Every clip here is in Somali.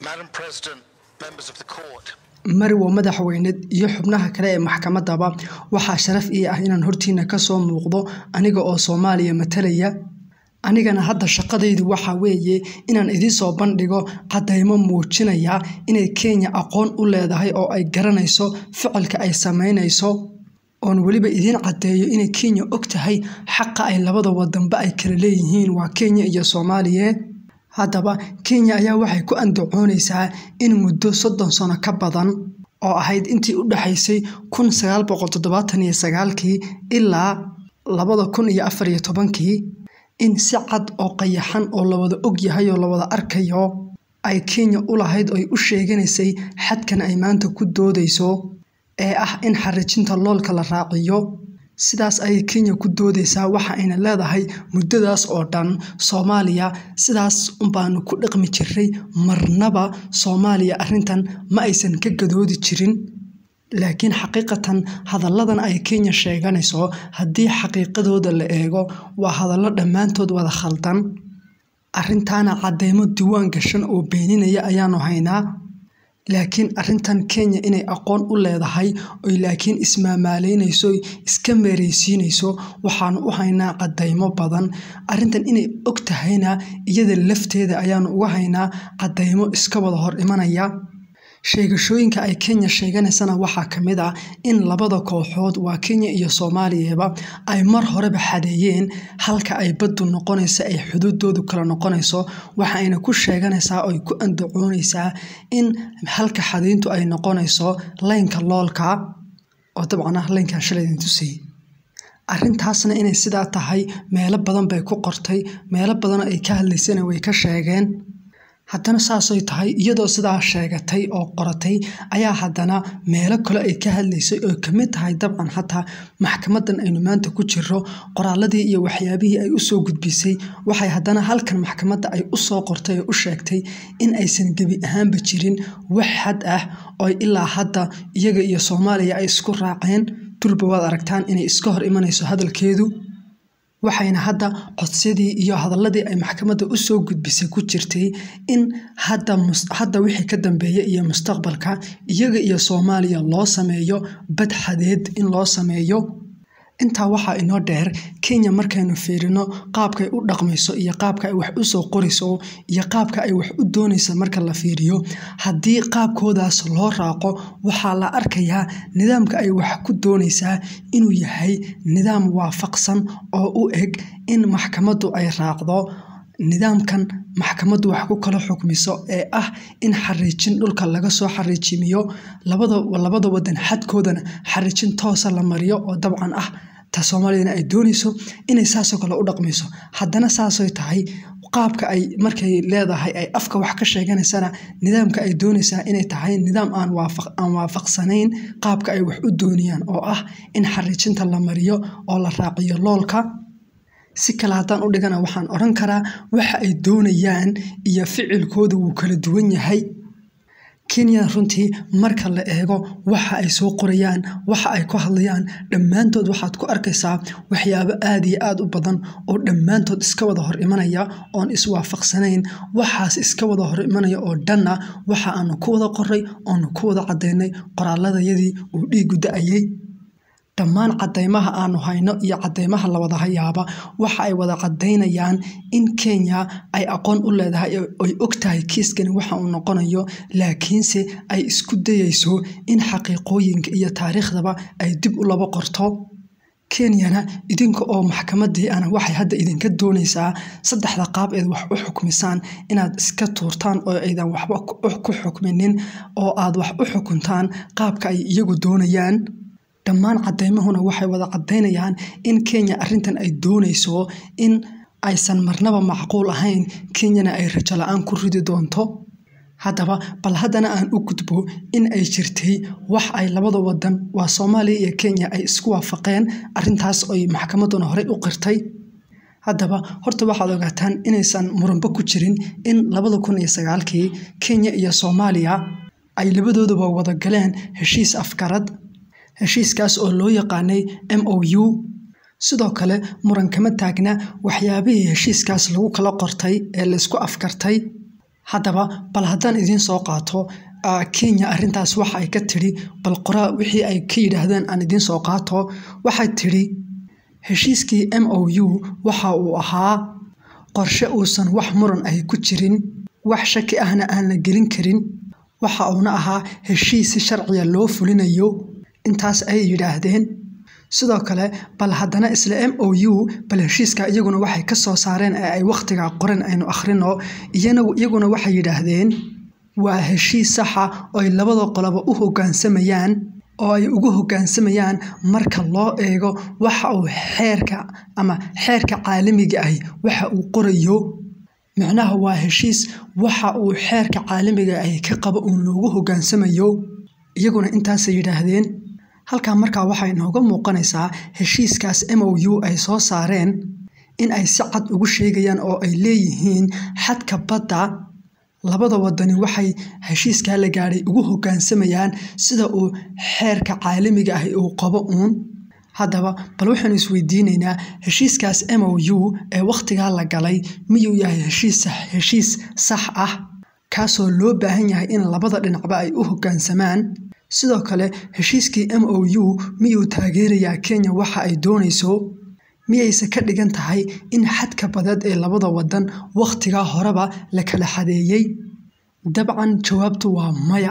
Madam President, members of the court. Marwo madaxweyneed iyo xubnaha kale ee maxkamadaba waxaa sharaf ii ah inaan hortiina ka soo muuqdo aniga oo Soomaaliya matalaya anigana hadda shaqadaydu waxa weeye inaan idiin soo bandhigo caddeymo muujinaya inay Kenya aqoon u leedahay oo ay garanayso ficilka ay sameynayso oon weliba idiin caddeeyo inay Kenya og tahay xaqa ay labada wadanba ay kala leeyihiin waa Kenya iyo Soomaaliya haddaba Kenya ayaa waxay ku andacoonaysaa in muddo soddon sano ka badan oo ahayd intii u dhaxaysay kun sagaal boqol toddobaatan iyo sagaalkii ilaa labada kun iyo afar iyo tobankii in si cad oo qayaxan oo la wada og yahay oo la wada arkayo ay Kenya u lahayd oo ay u sheeganaysay xadkan ay maanta ku doodayso ee ah in xariijinta loolka la raaciyo sidaas ayay Kenya ku doodaysaa waxa ayna leedahay muddadaas oo dhan Soomaaliya sidaas unbaanu ku dhaqmi jiray marnaba Soomaaliya arrintan ma aysan ka gadoodi jirin laakiin xaqiiqatan hadalladan ay Kenya sheeganayso haddii xaqiiqadooda la eego waa hadallo dhammaantood wada khaldan arrintaana cadeymo diiwaan gashan oo beeninaya ayaanu haynaa laakiin arrintan Kenya inay aqoon u leedahay oy laakiin ismaamaaleynayso iska meereysiinayso waxaanu u haynaa caddeymo badan arrintan inay og tahayna iyada lafteeda ayaanu uga haynaa caddeymo iska wada hor imanaya sheegashooyinka ay Kenya sheeganaysana waxaa ka mid ah in labada kooxood waa Kenya iyo Soomaaliyaba ay mar horeba xadeeyeen halka ay baddu noqonayso ay xuduudoodu kala noqonayso waxa ayna ku sheeganaysaa oo ay ku andacoonaysaa in halka xadeyntu ay noqonayso laynka loolka oo dabcan ah laynkan shalay idin tusay arrintaasna inay sidaa tahay meelo badan bay ku qortay meelo badan ay ka hadlaysana way ka sheegeen haddana saasay tahay iyadoo sidaa sheegatay oo qoratay ayaa haddana meelo kale ay ka hadlaysay oo ka mid tahay dabcan xataa maxkamadan aynu maanta ku jiro qoraaladii iyo waxyaabihii ay usoo gudbisay waxay haddana halkan maxkamadda ay usoo qortay oo u sheegtay in aysan gebi ahaanba jirin wax xad ah oo ilaa hadda iyaga iyo Soomaaliya ay isku raaceen durba waad aragtaan inay iska hor imanayso hadalkeedu waxayna hadda codsadii iyo hadalladii ay maxkamadda u soo gudbisay ku jirtay in hadda hadda wixii ka dambeeya iyo mustaqbalka iyaga iyo Soomaaliya loo sameeyo bad xadeed in loo sameeyo intaa waxaa inoo dheer Kenya markaynu fiirino qaabkay u dhaqmayso iyo qaabka ay wax u soo qorayso iyo qaabka ay wax u doonayso marka la fiiriyo haddii qaabkoodaas loo raaqo waxaa la arkayaa nidaamka ay wax ku doonaysaa inuu yahay nidaam waafaqsan oo u eg in maxkamaddu ay raacdo nidaamkan maxkamaddu wax ku kala xukmiso ee ah in xariijin dhulka laga soo xariijimiyo labada labada wadan xadkoodana xariijin toosa la mariyo oo dabcan ah ta Soomaaliyana ay doonayso inay saasoo kale u dhaqmayso haddana saasay tahay qaabka ay markay leedahay ay afka wax ka sheeganaysana nidaamka ay doonaysaa inay tahay nidaam aan waafaq aan waafaqsanayn qaabka ay wax u doonayaan oo ah in xariijinta la mariyo oo la raaciyo loolka si kale haddaan u dhigana waxaan odhan karaa waxa ay doonayaan iyo ficilkooda wuu kala duwan yahay Kenya runtii marka la eego waxa ay soo qorayaan waxa ay ku hadlayaan dhammaantood waxaad ku arkaysaa waxyaabo aad iyo aad u badan oo dhammaantood iska wada hor imanaya oon iswaafaqsanayn waxaas iska wada hor imanaya oo dhanna waxa aanu ku wada qoray oonu ku wada caddaynay qoraaladayadii uu dhiigu da'ayay dhammaan caddeymaha aanu hayno iyo caddeymaha la wada hayaaba waxa ay wada caddaynayaan in Kenya ay aqoon u leedahay oy og tahay kiiskani waxa uu noqonayo laakiinse ay isku dayayso in xaqiiqooyinka iyo taariikhdaba ay dib u laba qorto Kenyana idinka oo maxkamadii ana waxay hadda idinka doonaysaa saddexda qaab eed wax u xukmisaan inaad iska tuurtaan oo aydan waxba ku xukminin oo aad wax u xukuntaan qaabka ay iyagu doonayaan dhammaan caddeymahuna waxay wada caddaynayaan in Kenya arrintan ay doonayso in aysan marnaba macquul ahayn Kenyana ay rajo la'aan ku ridi doonto haddaba bal haddana aan u gudbo in ay jirtay wax ay labada wadan waa Soomaaliya iyo Kenya ay isku waafaqeen arrintaas oo maxkamadduna horey u qirtay haddaba horta waxaad ogaataan inaysan muranba ku jirin in labada kun iyo sagaalkii Kenya iyo Soomaaliya ay labadooduba wada galeen heshiis afkarad heshiiskaas oo loo yaqaanay MOU sidoo kale muran kama taagna waxyaabihii heshiiskaas lagu kala qortay ee laysku afkartay haddaba bal haddaan idiin soo qaato kenya arrintaas waxa ay ka tidhi bal qoraa wixii ay ka yidhaahdeen aan idiin soo qaato waxay tidhi heshiiskii m o u waxa uu ahaa qorshe uusan wax muran ahi ku jirin wax shaki ahna aan la gelin karin waxa uuna ahaa heshiis si sharciya loo fulinayo intaas ayay yidhaahdeen sidoo kale bal haddana isla m o u bal heshiiska iyaguna waxay ka soo saareen ee ay wakhtigaa qoren aynu akhrino iyaguna waxay yidhaahdeen waa heshiis saxa oo ay labada qoloba u hoggaansamayaan oo ay ugu hoggaansamayaan marka loo eego waxa uu xeerka ama xeerka caalamiga ahi waxa uu qorayo micnaha waa heshiis waxa uu xeerka caalamiga ahi ka qabo uun loogu hoggaansamayo iyaguna intaasay yidhaahdeen halkaa markaa waxay nooga muuqanaysaa heshiiskaas m o u ay soo saareen in ay si cad ugu sheegayaan oo ay leeyihiin xadka badda labada wadani waxay heshiiskaa la gaadhay ugu hoggaansamayaan sida uu xeerka caalamiga ahi uu qabo uun haddaba bal waxaanu isweydiinaynaa heshiiskaas m o u ee wakhtigaa la galay miyuu yahay heshiis sax ah kaasoo loo baahan yahay in labada dhinacba ay u hoggaansamaan sidoo kale heshiiskii m o u miyuu taageerayaa kenya waxa ay doonayso miyayse ka dhigan tahay in xadka badeed ee labada wadan wakhtigaa horeba la kala xadeeyey dabcan jawaabtu waa maya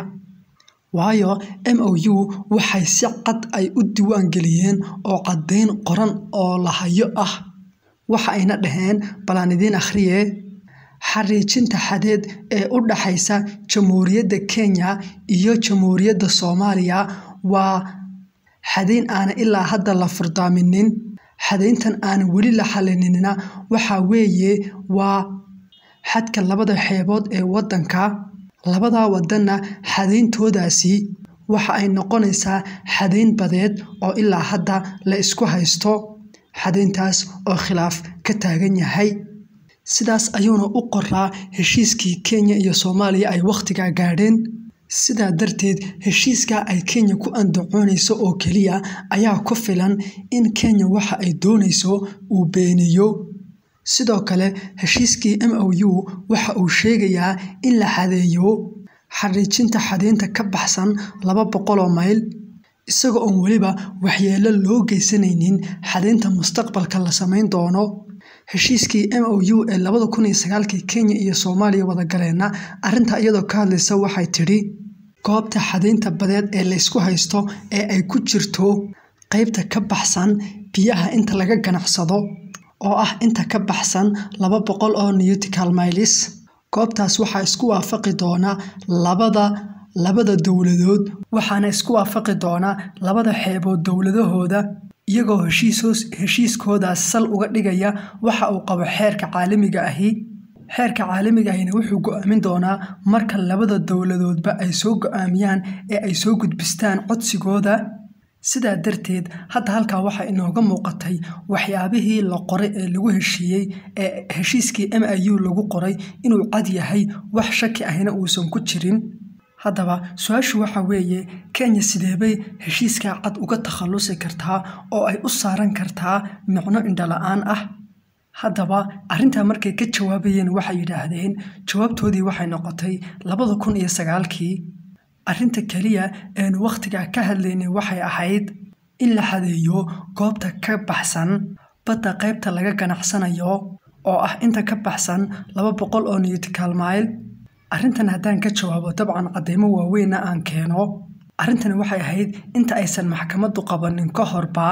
waayo m o u waxay si cad ay u diiwaan geliyeen oo caddayn qoran oo lahayo ah waxa ayna dhaheen balaan idiin akhriye xariijinta xadeed ee u dhaxaysa jamhuuriyadda kenya iyo jamhuuriyadda soomaaliya waa xadayn aana ilaa hadda la furdaaminin xadayntan aan weli la xalinina waxa weeye waa xadka labada xeebood ee waddanka labadaa wadanna xadayntoodaasi waxa ay noqonaysaa xadayn badeed oo ilaa hadda la isku haysto xadayntaas oo khilaaf ka taagan yahay sidaas ayuuna u qoraa heshiiskii kenya iyo soomaaliya ay wakhtigaa gaadheen sidaa darteed heshiiskaa ay kenya ku andacoonayso oo keliya ayaa ku filan in kenya waxa ay doonayso uu beeniyo sidoo kale heshiiskii m o u waxa uu sheegayaa in la xadeeyo xariijinta xadaynta ka baxsan laba boqoloo mayl isaga oon weliba waxyeelo loo geysanaynin xadaynta mustaqbalka la samayn doono heshiiskii m o u ee labada kun iyo sagaalkii kenya iyo soomaaliya wadagaleena arrintaa iyadoo ka hadlaysa waxay tidhi goobta xadaynta badeed ee laysku haysto ee ay ku jirto qeybta ka baxsan biyaha inta laga ganacsado oo ah inta ka baxsan laba boqol oo newtical miles goobtaas waxaa isku waafaqi doona labada labada dowladood waxaana isku waafaqi doona labada xeebood dowladahooda iyagoo heshiiskoodaas sal uga dhigaya waxa uu qabo xeerka caalamiga ahi xeerka caalamiga ahina wuxuu go-aamin doonaa marka labada dowladoodba ay soo go-aamiyaan ee ay soo gudbistaan codsigooda sidaa darteed hadda halkaa waxaa inooga muuqatay waxyaabihii la qoray ee lagu heshiiyey ee heshiiskii m i u lagu qoray inuu cad yahay wax shaki ahina uusan ku jirin haddaba su-aashu waxa weeye kenya sideebay heshiiskaa cad uga takhallusi kartaa oo ay u saaran kartaa micno indhala-aan ah haddaba arrintaa markay ka jawaabayeen waxay yidhaahdeen jawaabtoodii waxay noqotay labada kun iyo sagaalkii arrinta keliya eenu wakhtigaa ka hadlaynay waxay ahayd in la xadeeyo goobta ka baxsan badda qaybta laga ganacsanayo oo ah inta ka baxsan laba boqol oo newtical mile arrintan haddaan ka jawaabo dabcan caddaymo waaweynna aan keeno arrintani waxay ahayd inta aysan maxkamaddu qabanin ka horbaa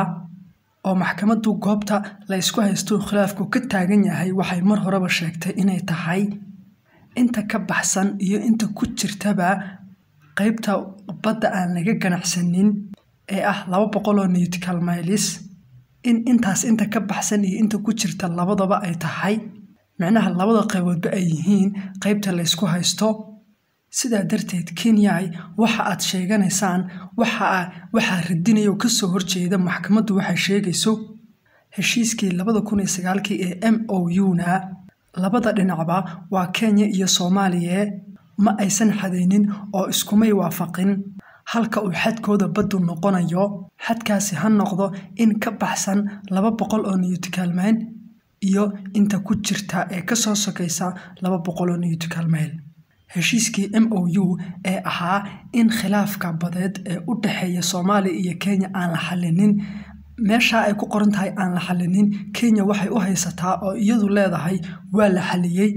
oo maxkamaddu goobta la ysku haysto khilaafku ka taagan yahay waxay mar horeba sheegtay inay tahay inta ka baxsan iyo inta ku jirtaba qaybta badda aan laga ganacsanin ee ah laba boqol oo newtical miles in intaas inta ka baxsan iyo inta ku jirta labadaba ay tahay micnaha labada qayboodba ay yihiin qaybta laysku haysto sidaa darteed kenyai waxa aad sheeganaysaan waxaa radinaya oo kasoo horjeeda maxkamaddu waxay sheegayso heshiiskii labada kun iyo sagaalkii ee m o u-na labada dhinacba waa kenya iyo soomaaliya ma aysan xadaynin oo iskumay waafaqin halka uu xadkooda baddu noqonayo xadkaasi ha noqdo in ka baxsan laba boqol oo newtical mile iyo inta ku jirta ee kasoo sokaysa laba boqol oo newtical mile heshiiskii m o u ee ahaa in khilaafka badeed ee u dhexeeya soomaaliya iyo kenya aan la xalinin meeshaa ay ku qoran tahay aan la xalinin kenya waxay u haysataa oo iyadu leedahay waa la xaliyey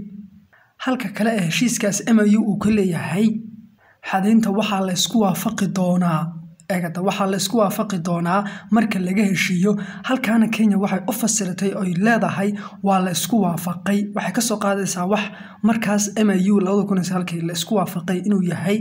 halka kale ee heshiiskaas m o u uu ka leeyahay xadaynta waxaa la ysku waafaqi doonaa eegata waxaa la ysku waafaqi doonaa marka laga heshiiyo halkaana kenya waxay u fasiratay oy leedahay waa la ysku waafaqay waxay kasoo qaadaysaa wax markaas m u labadakunsagaalkii la isku waafaqay inuu yahay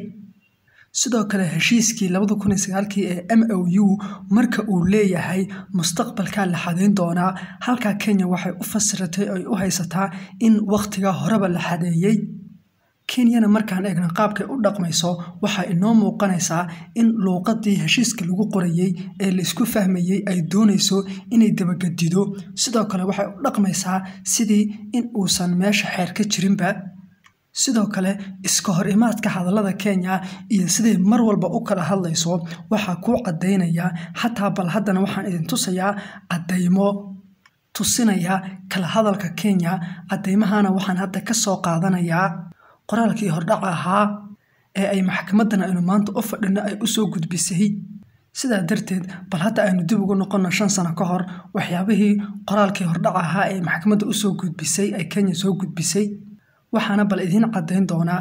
sidoo kale heshiiskii labada kun iyo sagaalkii ee m o u marka uu leeyahay mustaqbalkaa la xadayn doonaa halkaa kenya waxay u fasiratay oy u haysataa in wakhtiga horeba la xadeeyey kenyana markaan eegna qaabkay u dhaqmayso waxaa inoo muuqanaysaa in luuqadii heshiiska lagu qorayey ee laisku fahmayey ay doonayso inay dabagedido sidoo kale waxay u dhaqmaysaa sidii in uusan meesha xeer ka jirinba sidoo kale iska hor imaadka hadallada kenya iyo siday mar walba u kala hadlayso waxaa kuu caddaynaya xataa bal haddana waxaan idin tusayaa caddaymo tusinaya kala hadalka kenya caddaymahana waxaan hadda ka soo qaadanayaa qoraalkii hordhaca ahaa ee ay maxkamadan aynu maanta u fadhino ay usoo gudbisay sidaa darteed bal hadda aynu dib ugu noqonno shan sano ka hor waxyaabihii qoraalkii hordhaca ahaa ee maxkamadda usoo gudbisay ay kenya soo gudbisay waxaana bal idiin caddayn doonaa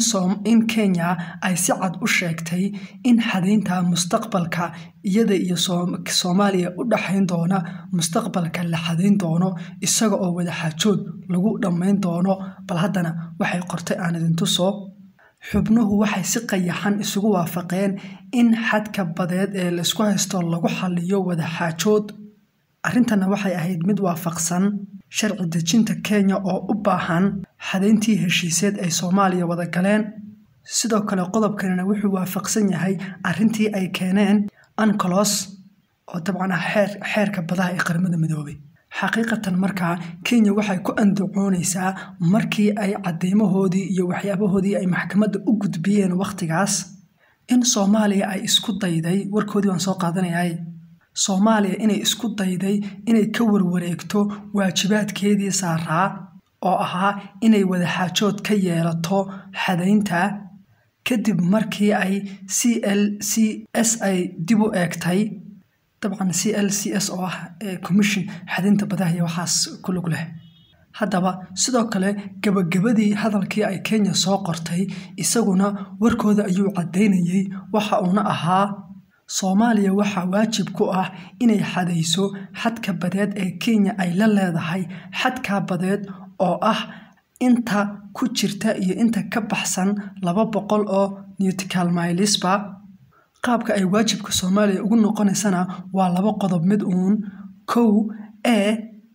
in kenya ay si cad u sheegtay in xadaynta mustaqbalka iyada iyo soomaaliya u dhaxayn doona mustaqbalka la xadayn doono isaga oo wadaxaajood lagu dhammayn doono bal haddana waxay qortay aan idintuso xubnuhu waxay si qayaxan isugu waafaqeen in xadka badeed ee laysku haysto lagu xaliyo wadaxaajood arrintana waxay ahayd mid waafaqsan sharci dejinta kenya oo u baahan xadayntii heshiiseed ay soomaaliya wada galeen sidoo kale qodobkanina wuxuu waafaqsan yahay arrintii ay keeneen ancolos oo dabcan ah xeerka badaha ee qaramada midoobay xaqiiqatan markaa kenya waxay ku andacoonaysaa markii ay caddeymahoodii iyo waxyaabahoodii ay maxkamadda u gudbiyeen wakhtigaas in soomaaliya ay isku dayday warkoodii waan soo qaadanayay soomaaliya inay isku dayday inay ka warwareegto waajibaadkeedii saaraa oo ahaa inay wadaxaajood ka yeelato xadaynta kadib markii ay c l c s ay dib u eegtay dabcan c l c s oo ah commission xadaynta badaha iyo waxaas ku lug leh haddaba sidoo kale gabagabadii hadalkii ay kenya soo qortay isaguna warkooda ayuu caddaynayey waxa uuna ahaa soomaaliya waxaa waajib ku ah inay xadayso xadka badeed ee kenya ay la leedahay xadkaa badeed oo ah inta ku jirta iyo inta ka baxsan laba boqol oo newtical mylisba qaabka ay waajibka soomaaliya ugu noqonaysana waa laba qodob mid uun kow ee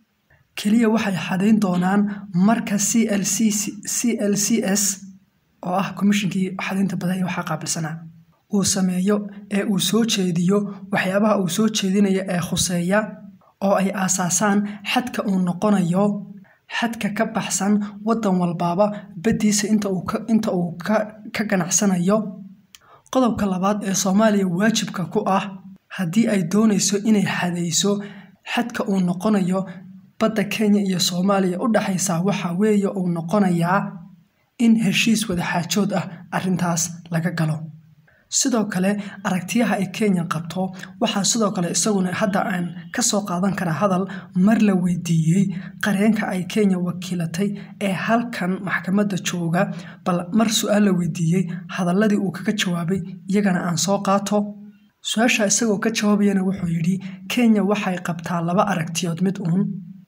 keliya waxay xadayn doonaan marka c l c c l c s oo ah komishinkii xadaynta badaha waxaa qaabilsanaa uu sameeyo ee uu soo jeediyo waxyaabaha uu soo jeedinayo ee khuseeya oo ay aasaasaan xadka uu noqonayo xadka ka baxsan waddan walbaaba baddiisa inta uu ka ganacsanayo qodobka labaad ee soomaaliya waajibka ku ah haddii ay doonayso inay xadayso xadka uu noqonayo badda kenya iyo soomaaliya u dhexaysaa waxa weeye uu noqonayaa in heshiis wadaxaajood ah arrintaas laga galo sidoo kale aragtiyaha ay kenya qabto waxaa sidoo kale isaguna hadda aan ka soo qaadan karaa hadal mar la weydiiyey qareenka ay kenya wakiilatay ee halkan maxkamadda jooga bal mar su-aal la weydiiyey hadaladii uu kaga jawaabay iyagana aan soo qaato su-aasha isagoo ka jawaabayana wuxuu yidhi kenya waxay qabtaa laba aragtiyood mid uun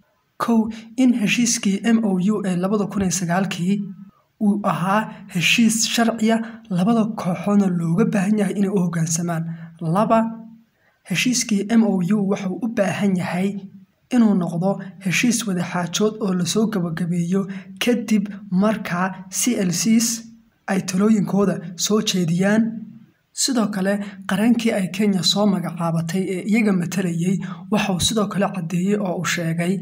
kow in heshiiskii m o u ee labada kun iyo sagaalkii uu ahaa heshiis sharciya labada kooxoodna looga baahan yahay inay u hoggaansamaan laba heshiiskii m o u wuxuu u baahan yahay inuu noqdo heshiis wadaxaajood oo lasoo gabagabeeyo kadib markaa c l cs ay talooyinkooda soo jeediyaan sidoo kale qareenkii ay kenya soo magacaabatay ee iyaga matalayay waxauu sidoo kale caddeeyey oo uu sheegay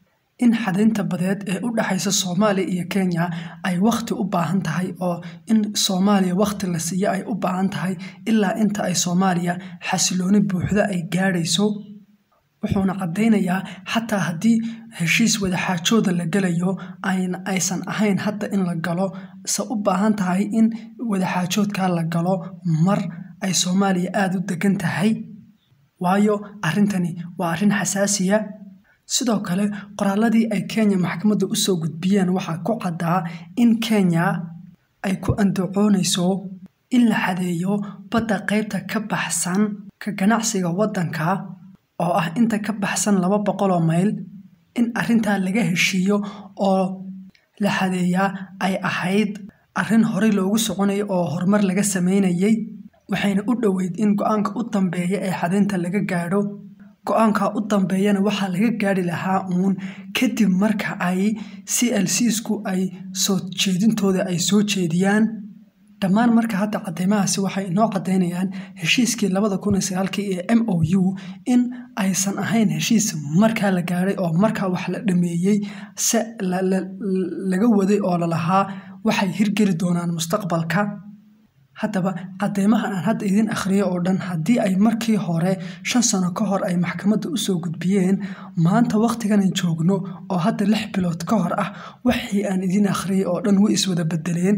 in xadaynta badeed ee u dhexaysa soomaaliya iyo kenya ay wakhti u baahan tahay oo in soomaaliya wakhti la siiyo ay u baahan tahay ilaa inta ay soomaaliya xasilooni buuxda ay gaadhayso wuxuuna caddaynayaa xataa haddii heshiis wadaxaajooda la gelayo aysan ahayn hadda in la galo se u baahan tahay in wadaxaajoodkaa la galo mar ay soomaaliya aada u degan tahay waayo arrintani waa arrin xasaasiya sidoo kale qoraaladii ay kenya maxkamadda usoo gudbiyeen waxaa ku caddaa in kenya ay ku andacoonayso in la xadeeyo badda qaybta ka baxsan ka ganacsiga waddanka oo ah inta ka baxsan laba boqoloo mayl in arrintaa laga heshiiyo oo la xadeeyaa ay ahayd arrin horey loogu soconayay oo horumar laga sameynayay waxayna u dhoweyd in go-aanka u dambeeya ee xadaynta laga gaadho go-aanka u dambeeyana waxaa laga gaari lahaa uun kadib marka ay c l csku ay soo jeedintooda ay soo jeediyaan dhammaan marka hadda cadeymahaasi waxay inoo cadaynayaan heshiiskii labada kun iyo sagaalkii ee m o u in aysan ahayn heshiis markaa la gaadhay oo markaa wax la dhameeyey se laga waday oo lalahaa waxay hirgeli doonaan mustaqbalka haddaba cadeymahan aan hadda idin akhriyo oo dhan haddii ay markii hore shan sano ka hor ay maxkamadda usoo gudbiyeen maanta wakhtiganan joogno oo hadda lix bilood ka hor ah wixii aan idin akhriyay oo dhan way iswada bedeleen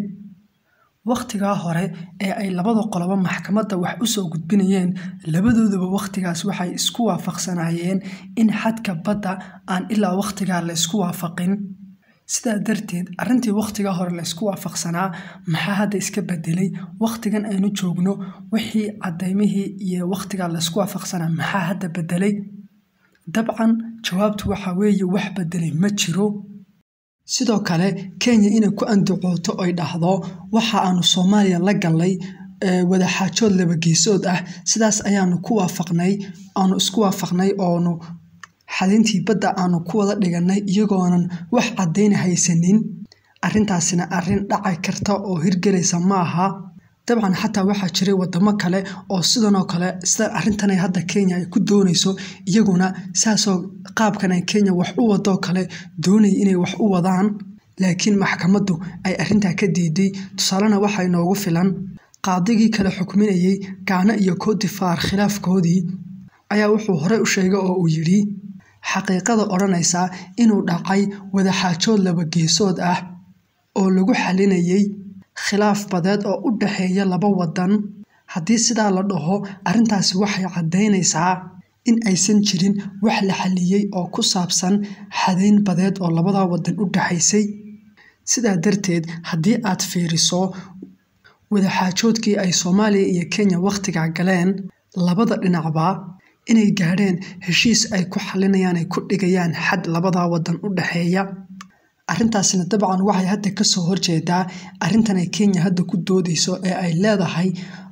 wakhtigaa hore ee ay labada qolobo maxkamadda wax usoo gudbinayeen labadooduba wakhtigaas waxay isku waafaqsanaayeen in xadka badda aan ilaa wakhtigaa la ysku waafaqin sidaa darteed arrintii wakhtigaa hore la ysku waafaqsanaa maxaa hadda iska bedelay wakhtigan aynu joogno wixii cadaymihii iyo wakhtigaa laysku waafaqsanaa maxaa hadda bedelay dabcan jawaabtu waxaa weeye wax bedelay ma jiro sidoo kale kenya inay ku andacooto oy dhahdo waxa aanu soomaaliya la gallay wadaxaajood labageesood ah sidaas ayaanu ku waafaqnay aanu isku waafaqnay oonu xadayntii badda aanu ku wada dhiganay iyagoonan wax caddayna haysanin arrintaasina arrin dhaci karta oo hirgelaysa ma aha dabcan xataa waxaa jiray wadamo kale oo sidanoo kale sida arrintanay hadda kenya ay ku doonayso iyaguna saasoo qaabkan ay kenya wax u wadoo kale doonaya inay wax u wadaan laakiin maxkamaddu ay arrintaa ka diiday tusaalena waxaa inoogu filan qaadigii kale xukminayay gaana iyo koodifaar khilaafkoodii ayaa wuxuu horey u sheegay oo uu yidhi xaqiiqada odhanaysa inuu dhacay wadaxaajood labageesood ah oo lagu xalinayay khilaaf badeed oo u dhaxeeya laba wadan haddii sidaa la dhaho arrintaasi waxay caddaynaysaa in aysan jirin wax la xaliyey oo ku saabsan xadayn badeed oo labadaa wadan u dhaxaysay sidaa darteed haddii aad fiiriso wadaxaajoodkii ay soomaaliya iyo kenya wakhtigaa galeen labada dhinacba inay gaadheen heshiis ay ku xalinayaan ay ku dhigayaan xad labadaa wadan u dhaxeeya arrintaasina dabcan waxay hadda kasoo horjeedaa arrintan ay kenya hadda ku doodayso ee ay leedahay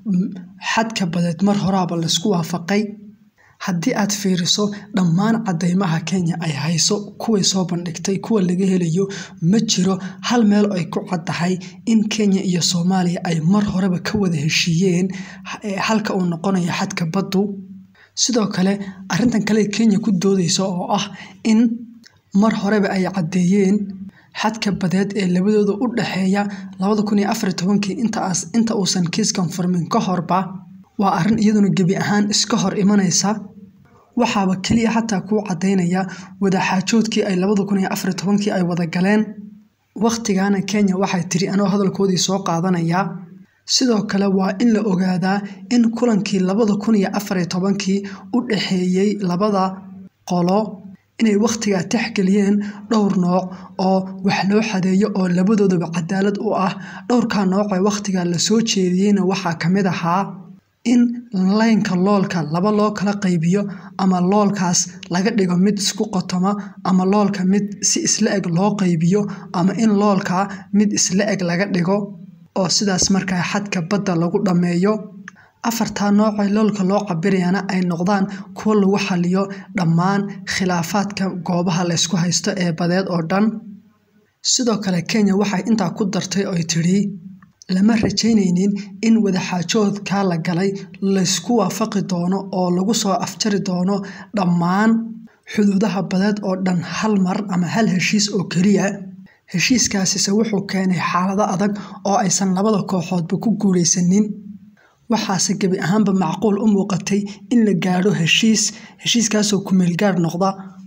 xadka badeed mar horaaba laysku waafaqay haddii aad fiiriso dhammaan cadeymaha kenya ay hayso kuway soo bandhigtay kuwa laga helayo ma jiro hal meel ay ku caddahay in kenya iyo soomaaliya ay mar horeba ka wada heshiiyeen halka uu noqonayo xadka baddu sidoo kale arrintan kale kenya ku doodayso oo ah in mar horeba ay caddeeyeen xadka badeed ee labadooda u dhaxeeya labada kun iyo afar tobankii inta uusan kiiskan furmin ka horba waa arrin iyaduna gebi ahaan iska hor imanaysa waxaaba keliya xataa kuu caddaynaya wadaxaajoodkii ay labada kun iyo afar tobankii ay wada galeen wakhtigaana kenya waxay tiri anoo hadalkoodii soo qaadanaya sidoo kale waa in la ogaadaa in kulankii labada kun iyo afariyo tobankii u dhaxeeyey labada qolo inay wakhtigaa texgeliyeen dhowr nooc oo wax loo xadeeyo oo labadoodaba cadaalad u ah dhowrkaa nooc ee wakhtigaa lasoo jeediyeyna waxaa ka mid ahaa in laynka loolka laba loo kala qaybiyo ama loolkaas laga dhigo mid isku qotoma ama loolka mid si isla eg loo qaybiyo ama in loolka mid isla eg laga dhigo oo sidaas markaa xadka badda lagu dhammeeyo afartaa noocee loolka loo cabirayana ay noqdaan kuwo lagu xaliyo dhammaan khilaafaadka goobaha laysku haysto ee badeed oo dhan sidoo kale kenya waxay intaa ku dartay oy tidhi lama rajaynaynin in wadaxaajoodkaa la galay laysku waafaqi doono oo lagu soo afjari doono dhammaan xuduudaha badeed oo dhan hal mar ama hal heshiis oo keliya heshiiskaasise wuxuu keenay xaalado adag oo aysan labada kooxoodba ku guulaysanin waxaase gebi ahaanba macquul u muuqatay in la gaadho heshiis heshiiskaasoo kumeelgaar noqda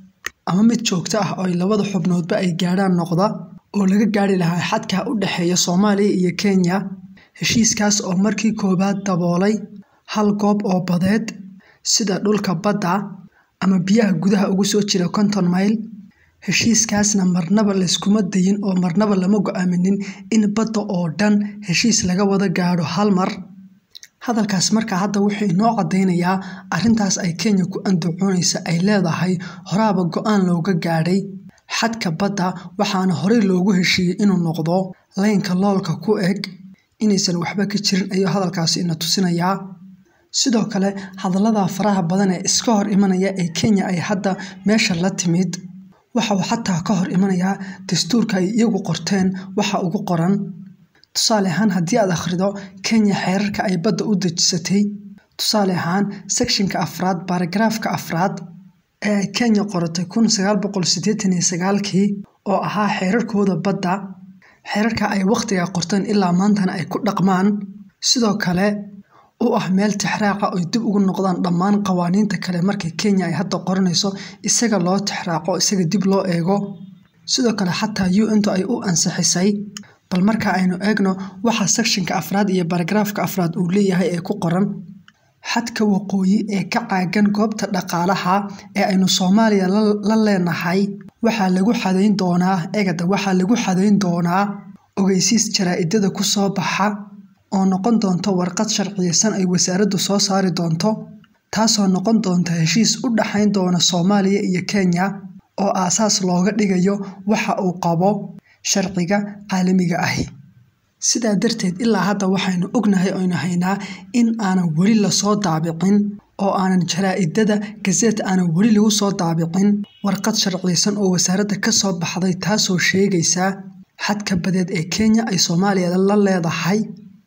ama mid joogto ah oo ay labada xubnoodba ay gaadhaan noqda oo laga gaari lahaa xadka u dhexeeya soomaaliya iyo kenya heshiiskaas oo markii koowaad daboolay hal goob oo badeed sida dhulka badda ama biyaha gudaha ugu soo jira konton mayl heshiiskaasna marnaba layskuma dayin oo marnaba lama go-aaminin in badda oo dhan heshiis laga wada gaadho hal mar hadalkaas markaa hadda wuxuu inoo caddaynayaa arrintaas ay kenya ku andacoonaysa ay leedahay horaaba go-aan looga gaadhay xadka badda waxaana horey loogu heshiiyey inuu noqdo leynka loolka ku eg inaysan waxba ka jirin ayuu hadalkaasi ina tusinayaa sidoo kale hadallada faraha badan ee iska hor imanaya ee kenya ay hadda meesha la timid waxa uu xataa ka hor imanayaa dastuurka ay iyagu qorteen waxa ugu qoran tusaale ahaan haddii aad akhrido kenya xeerarka ay badda u dejisatay tusaale ahaan sekshinka afraad baaragraafka afraad ee ay kenya qoratay kun sagaal boqol siddeetan iyo sagaalkii oo ahaa xeerarkooda badda xeerarka ay wakhtiga qorteen ilaa maantana ay ku dhaqmaan sidoo kale u ah meel tixraaca oy dib ugu noqdaan dhammaan qawaaniinta kale markay kenya ay hadda qoranayso isaga loo tixraaco isaga dib loo eego sidoo kale xataa un-tu ay u ansixisay bal marka aynu eegno waxa sekshinka afraad iyo baragraafka afraad uu leeyahay ee ku qoran xadka waqooyi ee ka caagan goobta dhaqaalaha ee aynu soomaaliya la leenahay waxaa lagu xadayn doonaa egada waxaa lagu xadayn doonaa ogeysiis jaraa-idada ku soo baxa oo noqon doonto warqad sharciyeysan ay wasaaraddu soo saari doonto taasoo noqon doonta heshiis u dhaxayn doona soomaaliya iyo kenya oo aasaas looga dhigayo waxa uu qabo sharciga caalamiga ahi sidaa darteed ilaa hadda waxaynu ognahay oynu haynaa in aanan weli lasoo daabicin oo aanan jaraa-idada gazeet aanan weli lagu soo daabicin warqad sharciyeysan oo wasaaradda ka soo baxday taasoo sheegaysa xadka badeed ee kenya ay soomaaliya la leedahay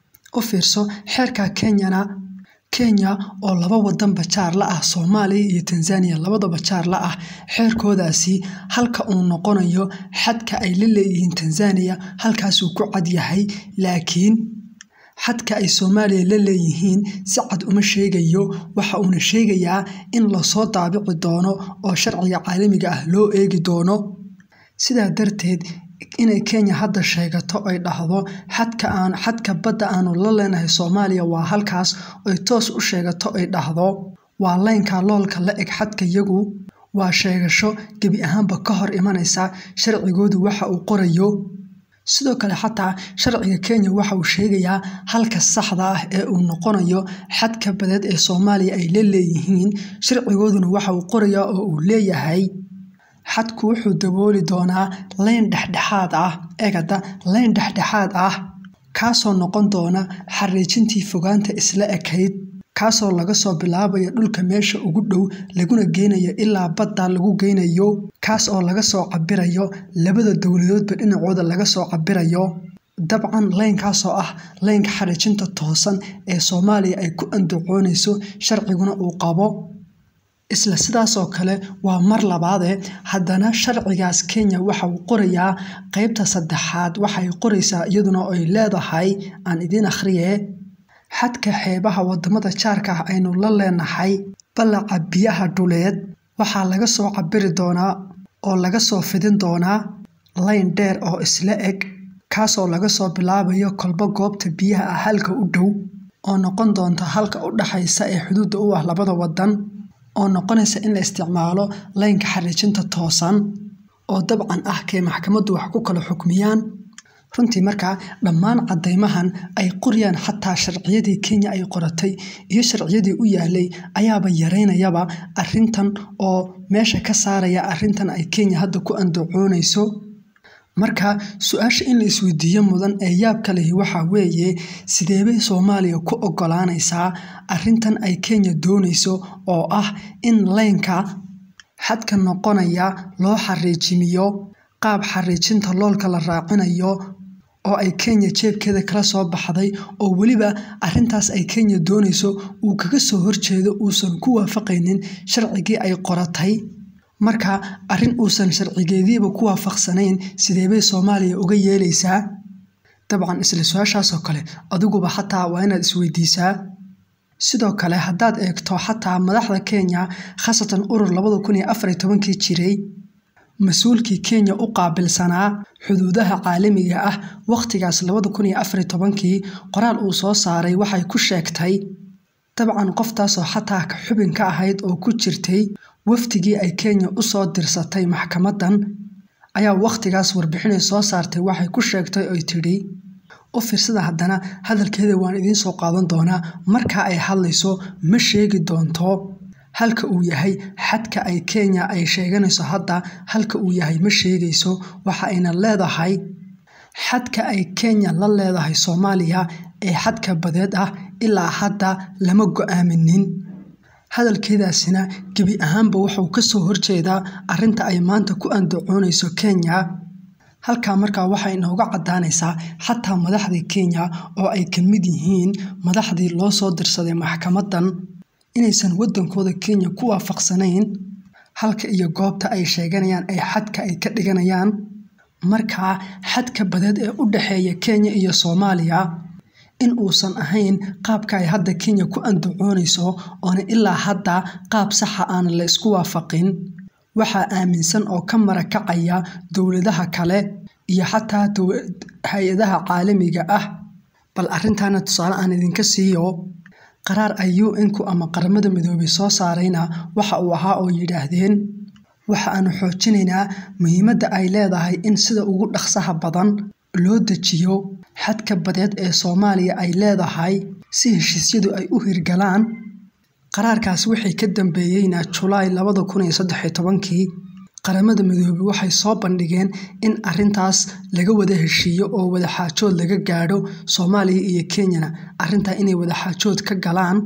u fiirso xeerka kenyana kenya oo laba wadanba jaar la ah soomaaliya iyo tanzaniya labadaba jaar la ah xeerkoodaasi halka uu noqonayo xadka ay la leeyihiin tanzaniya halkaasuu ku cad yahay laakiin xadka ay soomaaliya la leeyihiin si cad uma sheegayo waxa uuna sheegayaa in lasoo daabici doono oo sharciga caalamiga ah loo eegi doono sidaa darteed inay kenya hadda sheegato ay dhahdo xadka aan xadka badda aanu la leenahay soomaaliya waa halkaas oy toos u sheegato ay dhahdo waa leynka loolka la eg xadka yagu waa sheegasho gebi ahaanba ka hor imanaysa sharcigoodu waxa uu qorayo sidoo kale xataa sharciga kenya waxa uu sheegayaa halka saxda ah ee uu noqonayo xadka badeed ee soomaaliya ay la leeyihiin sharcigooduna waxa uu qorayaa oo uu leeyahay xadku wuxuu dabooli doonaa leyn dhexdhexaad ah egada leyn dhexdhexaad ah kaasoo noqon doona xariijintii fogaanta isla ekayd kaasoo laga soo bilaabayo dhulka meesha ugu dhow laguna geynayo ilaa badda lagu geynayo kaas oo laga soo cabirayo labada dowladoodba dhinacooda laga soo cabirayo dabcan leynkaasoo ah leynka xariijinta toosan ee soomaaliya ay ku andacoonayso sharciguna uu qabo isla sidaasoo kale waa mar labaadee haddana sharcigaas kenya waxa uu qorayaa qeybta saddexaad waxay qoraysaa iyaduna ay leedahay aan idiin akhriye xadka xeebaha wadamada jaarka ah aynu la leenahay ballaca biyaha dhuleed waxaa laga soo cabiri doonaa oo laga soo fidin doonaa leyn dheer oo isla eg kaasoo laga soo bilaabayo kolba goobta biyaha ah halka u dhow oo noqon doonta halka u dhaxaysa ee xuduudda u ah labada wadan oo noqonaysa in la isticmaalo leynka xariijinta toosan oo dabcan ah kay maxkamaddu wax ku kala xukmiyaan runtii markaa dhammaan caddaymahan ay qoriyaan xataa sharciyadii kenya ay qoratay iyo sharciyadii u yaalay ayaaba yaraynayaba arrintan oo meesha ka saaraya arrintan ay kenya hadda ku andacoonayso marka su-aasha in la isweydiiyo mudan ee yaabka lehi waxaa weeye sideebay soomaaliya ku ogolaanaysaa arrintan ay kenya doonayso oo ah in leynka xadka noqonaya loo xariijimiyo qaab xariijinta loolka la raacinayo oo ay kenya jeebkeeda kala soo baxday oo weliba arrintaas ay kenya doonayso uu kaga soo horjeedo uusan ku waafaqaynin sharcigii ay qoratay marka arrin uusan sharcigeediiba ku waafaqsanayn sideebay soomaaliya uga yeelaysaa dabcan isla su-aashaasoo kale adiguba xataa waa inaad isweydiisaa sidoo kale haddaad eegto xataa madaxda kenya khaasatan urur labada kun iyo afar iyo tobankii jiray mas-uulkii kenya u qaabilsanaa xuduudaha caalamiga ah wakhtigaas labada kun iyo afar iyo tobankii qoraal uu soo saaray waxay ku sheegtay dabcan qoftaasoo xataa xubin ka ahayd oo ku jirtay wafdigii ay kenya usoo dirsatay maxkamadan ayaa wakhtigaas warbixinay soo saartay waxay ku sheegtay oy tidhi u fiirsada haddana hadalkeeda waan idiin soo qaadan doonaa marka ay hadlayso ma sheegi doonto halka uu yahay xadka ay kenya ay sheeganayso hadda halka uu yahay ma sheegayso waxa ayna leedahay xadka ay kenya la leedahay soomaaliya ee xadka badeed ah ilaa hadda lama go-aaminin hadalkeedaasina gebi ahaanba wuxuu kasoo horjeedaa arinta ay maanta ku andacoonayso kenya halkaa markaa waxay inooga cadaanaysaa xataa madaxdii kenya oo ay ka mid yihiin madaxdii loo soo dirsaday maxkamadan inaysan wadankooda kenya ku waafaqsanayn halka iyo goobta ay sheeganayaan ay xadka ay ka dhiganayaan markaa xadka badeed ee u dhexeeya kenya iyo soomaaliya in uusan ahayn qaabka ay hadda kenya ku andacoonayso oona ilaa hadda qaab saxa aan la isku waafaqin waxaa aaminsan oo ka marakacaya dowladaha kale iyo xataa hay-adaha caalamiga ah bal arintaana tusaale aan idinka siiyo qaraar ay un-ku ama qaramada midoobay soo saarayna waxa uu ahaa oo yidhaahdeen waxa aanu xoojinaynaa muhiimadda ay leedahay in sida ugu dhaqsaha badan loo dejiyo xadka badeed ee soomaaliya ay leedahay si heshiisyadu ay u hirgalaan qaraarkaas wixii ka dambeeyeyna julaay labada kun iyo saddex iyo tobankii qaramada midoobey waxay soo bandhigeen in arintaas laga wada heshiiyo oo wadaxaajood laga gaadho soomaaliya iyo kenyana arintaa inay wadaxaajood ka galaan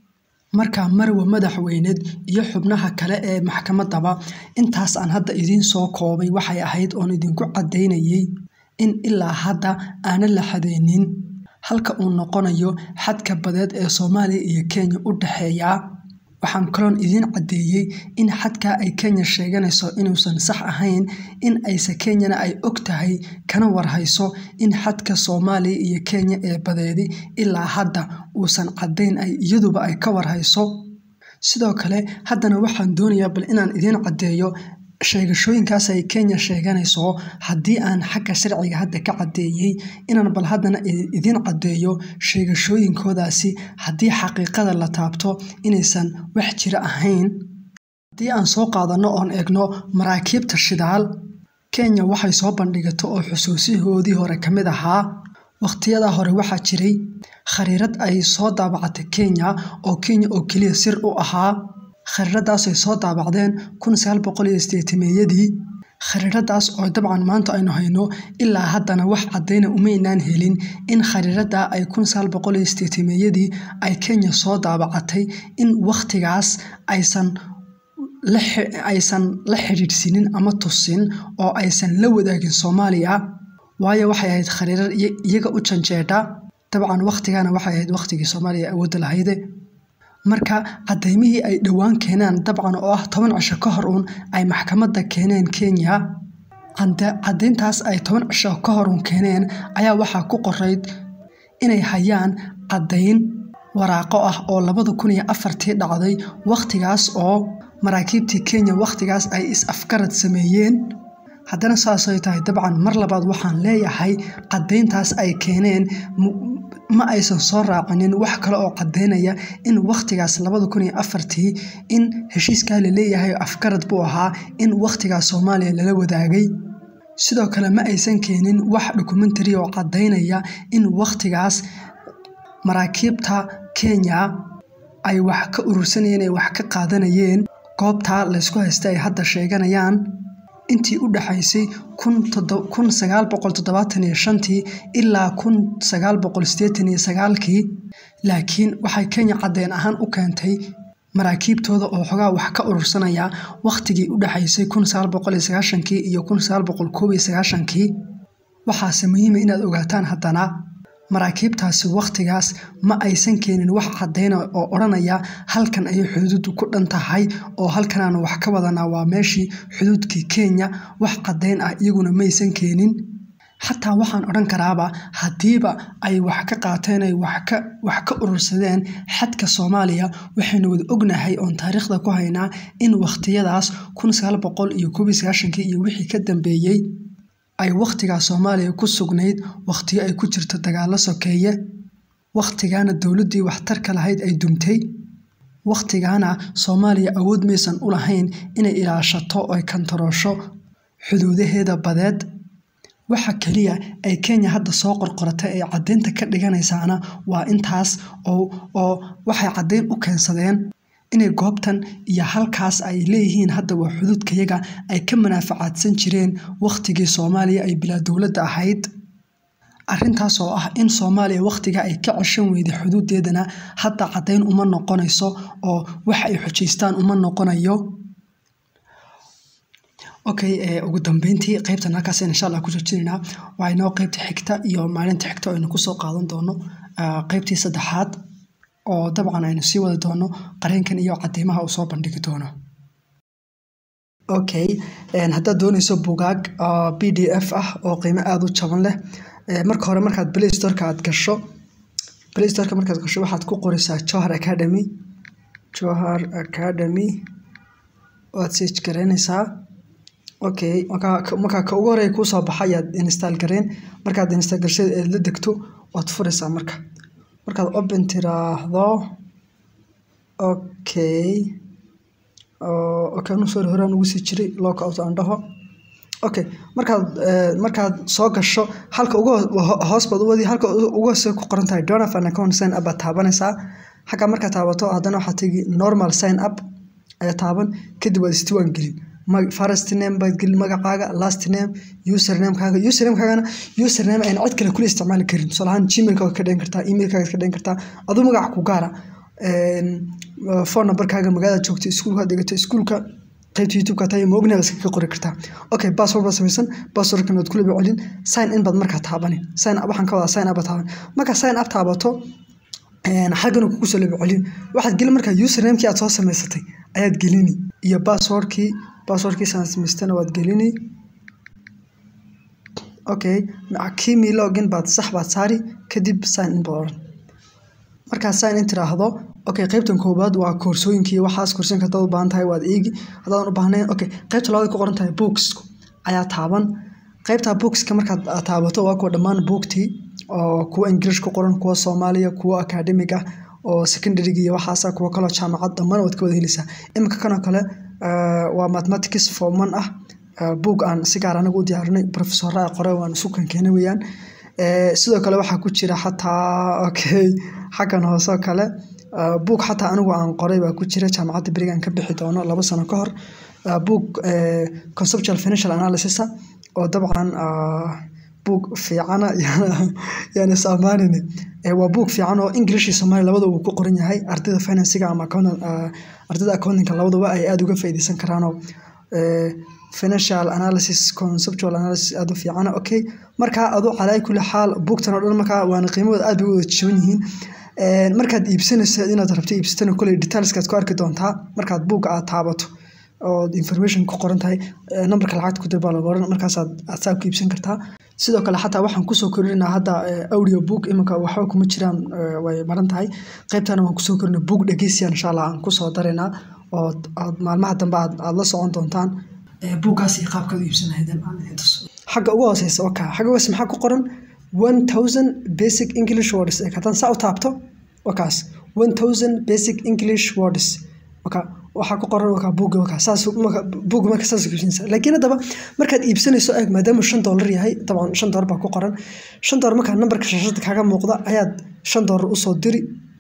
markaa marwa madaxweyneed iyo xubnaha kale ee maxkamadaba intaas aan hadda idiin soo koobay waxay ahayd oon idinku caddaynayay in ilaa hadda aanan la xadeynin halka uu noqonayo xadka badeed ee soomaaliya iyo kenya u dhexeeya waxaan kaloon idiin caddeeyey in xadkaa ay kenya sheeganayso inuusan sax ahayn in ayse kenyana ay og tahay kana warhayso in xadka soomaaliya iyo kenya ee badeedi ilaa hadda uusan caddayn ay iyaduba ay ka warhayso sidoo kale haddana waxaan doonayaa bal inaan idiin caddeeyo sheegashooyinkaas ay kenya sheeganayso haddii aan xagga sharciga hadda ka caddeeyey inaan bal haddana idiin caddeeyo sheegashooyinkoodaasi haddii xaqiiqada la taabto inaysan wax jira ahayn haddii aan soo qaadanno oon eegno maraakiibta shidaal kenya waxay soo bandhigato oo xusuusihoodii hore ka mid ahaa wakhtiyada hore waxaa jiray khariirad ay soo daabacatay kenya oo kenya oo keliya sir u ahaa khariiradaasay soo daabacdeen kun sagaal boqol iyo sideetameeyadii khariiradaas oo dabcan maanta aynu hayno ilaa haddana wax caddayna umaynaan helin in khariirada ay kun sagaal boqol iyo sideetameeyadii ay kenya soo daabacatay in wakhtigaas aysan aysan la xidhiidhsinin ama tusin oo aysan la wadaagin soomaaliya waayo waxay ahayd khariirar iyaga u janjeedha dabcan wakhtigana waxay ahayd wakhtigii soomaaliya awoodda lahayde marka cadaymihii ay dhowaan keenaan dabcan oo ah toban cisho ka hor uun ay maxkamadda keeneen kenya caddayntaas ay toban cisho ka hor uun keeneen ayaa waxaa ku qorayd inay hayaan caddayn waraaqo ah oo labada kun iyo afartii dhacday wakhtigaas oo maraakiibtii kenya wakhtigaas ay is-afgarad sameeyeen haddana saasay tahay dabcan mar labaad waxaan leeyahay caddayntaas ay keeneen ma aysan soo raacinin wax kale oo caddaynaya in wakhtigaas labada kun iyo afartii in heshiiskaa la leeyahay afgarad buu ahaa in wakhtigaas soomaaliya lala wadaagay sidoo kale ma aysan keenin wax dokumentary oo caddaynaya in wakhtigaas maraakiibta kenya ay wax ka urursanayeen ay wax ka qaadanayeen goobtaa laysku haysta ay hadda sheeganayaan intii u dhexaysay kun sagaal boqol toddobaatan iyo shantii ilaa kun sagaal boqol sideetan iyo sagaalkii laakiin waxay kenya caddeyn ahaan u keentay maraakiibtooda oo xogaa wax ka urursanaya wakhtigii u dhexaysay kun sagaal boqol iyo sagaashankii iyo kun sagaal boqol koob iyo sagaashankii waxaase muhiima inaad ogaataan haddana maraakiibtaasi wakhtigaas ma aysan keenin wax caddayna oo odhanaya halkan ayay xuduuddu ku dhan tahay oo halkanaanu wax ka wadanaa waa meeshii xuduudkii kenya wax caddayn ah iyaguna maysan keenin xataa waxaan odhan karaaba haddiiba ay wax ka qaateen ay wax ka wax ka urursadeen xadka soomaaliya waxaynu wada ognahay oon taariikhda ku haynaa in wakhtiyadaas kun sagaal boqol iyo koob iyo sagaashankii iyo wixii ka dambeeyey ay wakhtigaa soomaaliya ku sugnayd wakhtiyo ay ku jirto dagaallo sokeeye wakhtigaana dowladdii waxtarka lahayd ay dumtay wakhtigaana soomaaliya awood maysan u lahayn inay ilaashato oo ay kantaroosho xuduudaheeda badeed waxa keliya ay kenya hadda soo qorqoratay ay caddaynta ka dhiganaysaana waa intaas oo waxay caddayn u keensadeen inay goobtan iyo halkaas ay leeyihiin hadda waa xuduudkayaga ay ka manaafacaadsan jireen wakhtigii soomaaliya ay bilaa dowladda ahayd arrintaas oo ah in soomaaliya wakhtiga ay ka ceshan weyday xuduudeedana hadda caddayn uma noqonayso oo wax ay xujaystaan uma noqonayo okay ugu dambeyntii qeybtan halkaas insha allah ku joojinaynaa waa inoo qeybta xigta iyo maalinta xigta aynu kusoo qaadan doono qeybtii saddexaad oo dabcan aynu sii wadi doono qareenkan iyo cadeymaha uu soo bandhigi doono okay haddaad dooneyso bugaag b d f ah oo qiimo aada u jaban leh marka hore markaad play storeka aad gasho play storeka markaad gasho waxaad ku qoreysaa johar academy johar academy waad search garaynaysaa okay markaa ka ugu horeya kuusoo baxa ayaad install gareen markaad install garsheed eed la degto waad furaysaa marka markaad open tiraahdo okay okay anu sorry horaan ugu sii jiray lockout aan dhaho okay markaad markaad soo gasho halka ugu hoos baad u wadi halka ugu hoose ku qoran tahay donaf an account sign up baad taabanaysaa xagga markaad taabato haddana waxaad tegi normal sign up ayaa taaban kadib waad isdiiwaan gelin first name baad gelin magacaaga last name usernamekaaga usernamekaagana username ayna cid kale kula isticmaali karin tusaale ahaan gmailka waad ka dhigan kartaa emailkaaga ka dhigan kartaa aduu magaca ku gaara phone numberkaaga magaalada joogto iskuulka dhigato iskuulka qaybta youtube-ka tahay ma ognahay iska qori kartaa okay password baad samaysan passwordkan waad kula celin sign in baad markaa taabani sign up waxaan ka wadaa sign up baad taaban markaa sign up taabato xaggana kugu soo laba celin waxaad gelin markaa usernamekii aad soo samaysatay ayaad gelini iyo passwordkii passwordkiisaan samaystana waad gelini okay kimi login baad sax baad saari kadib sign in baad odhan markaad sign in tiraahdo okay qaybtan koowaad waa koorsooyinkii waxaas koorsooyinka haddaad u baahan tahay waad eegi haddaadan u baahnayn okay qaybta labaad ku qoran tahay books ayaa taaban qaybta bookska markaad taabato waa kuwa dhammaan buugtii oo kuwa english ku qoran kuwa soomaaliya kuwa academic ah oo secondaryga iyo waxaasa kuwa kaloo jaamacad dhammaan waad ka wada helaysaa iminka kanoo kale waa mathematics forman ah buug aan si gaar anagu u diyaarinay professorra ay qore waan isu kankeenay weeyaan sidoo kale waxaa ku jira xataa okay xaggan hooseo kale buug xataa anigu aan qoray baa ku jira jaamacadda berigaan ka bixi doono laba sano ka hor buug conceptual financial analysis oo dabcan buug fiicana yaan is ammaanine waa buug fiican oo english iyo soomaaliya labadaba uu ku qoran yahay ardayda financiga ama ardayda accountingka labadaba ay aada uga faa'iideysan karaanoo financial analysis conceptual analysis aada u fiicana okay markaa adu calaa kulli xaal buugtan oo dhan markaa waana qiimahooda aad bay u wada jaban yihiin markaad iibsanayso inaad rabto iibsatana koley detailskaad ku arki doontaa markaad buugga aad taabato oo information ku qoran tahay nambarka lacagta ku dir baa laga oran markaasaad aad saa ku iibsan kartaa sidoo kale xataa waxaan kusoo kordhinaa hadda audio book iminka waxba kuma jiraan way maran tahay qaybtana waan kusoo kordhina book dhegeysiya insha allah aan kusoo daraynaa oo aad maalmaha dambe aad la socon doontaan buuggaas iyo qaabkaad u iibsanahaydeen xagga ugu hooseysa waka xagga ugu hooseysa maxaa ku qoran one thousand basic english words ee haddaan saa u taabto wakaas one thousand basic english words waka waxaa ku qoran wakaa buugga wakaa saas buugga marka saas iibsanaysa laakiin haddaba markaad iibsanayso eeg maadaama shan doolar yahay dabcan shan doolar baa ku qoran shan doolar markaa nambarka shashada kaaga muuqda ayaad shan doolar usoo diri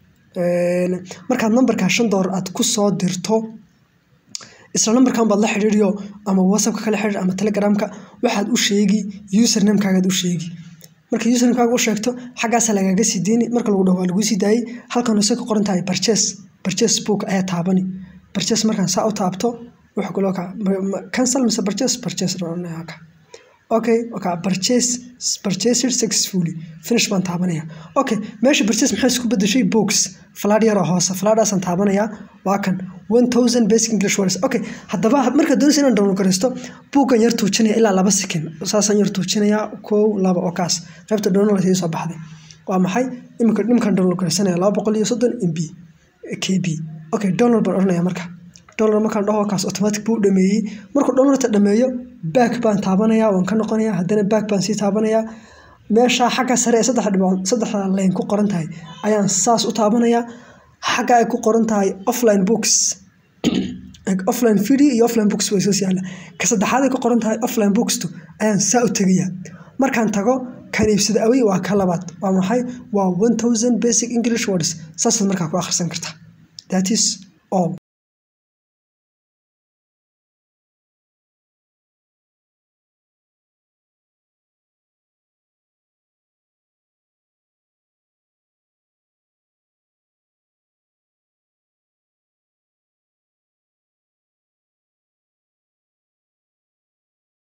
markaad nambarkaa shan doolar aad ku soo dirto isla nambarkan baad la xidhiiriyo ama whatsappka kala xidhiir ama telegramka waxaad u sheegi usernamekaagaad u sheegi marka usernamekaaga u sheegto xaggaasa lagaaga sii deyni marka lagu dhaho waa laguu sii daayey halkan hoose ka qoran tahay purchase purchase book ayaa taabani purchase markaan saa u taabto wuxuu kaloo ka cancel mise purchase purchase ka okay okay purchase purchased successfully finish baan taabanaya okay meesha purchase maxay isku bedeshay box falaadh yar oo hoose falaadhaasaan taabanaya waa kan one thousand basic english words okay haddaba markaad doonaysa inaan download garaysto buuggan yar tuujinaya ilaa laba second saasaan yar tuujinaya kow laba oo kaas qaybta download sii soo baxday waa maxay iminka nimankan download garaysanaya laba boqol iyo soddon mb kb okay download baan odhanaya marka download markaan dhaho kaas automatic buu dhameeyey markuu downloadta dhameeyo back baan taabanaya waan ka noqonaya haddana back baan sii taabanaya meesha xagga sare ee saddex dhibood saddexda lane ku qoran tahay ayaan saas u taabanaya xagga ay ku qoran tahay offline books offline video iyo offline books way soo yaala ka saddexaad ay ku qoran tahay offline bookstu ayaan saa u tegaya markaan tago kan iibsada awey waa ka labaad waa maxay waa one thousand basic english words saasaad markaa ku akhrisan kartaa that is all